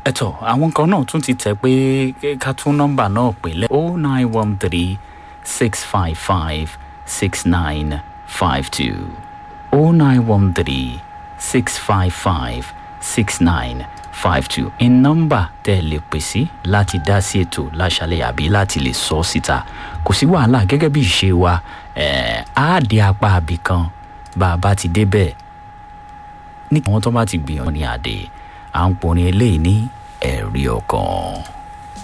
ẹ̀tọ́ àwọn kan náà tún ti tẹ̀ pé ká tún nọ́mbà náà pè lẹ́ o nine one three six five five six nine five two o nine one three six five five six nine five two in nọ́mbà tẹ́ ẹ lè pè sí láti dá sí ètò láṣálẹ̀ àbí láti lè sọ síta kò sí wàhálà gẹ́gẹ́ bí ìṣe wa ẹ̀ á dé apá àbí kan bá a bá ti débẹ̀ ní àwọn tó bá ti gbìyànjú ní àdé à ń porin eléyìí ní ẹ̀rí ọkàn.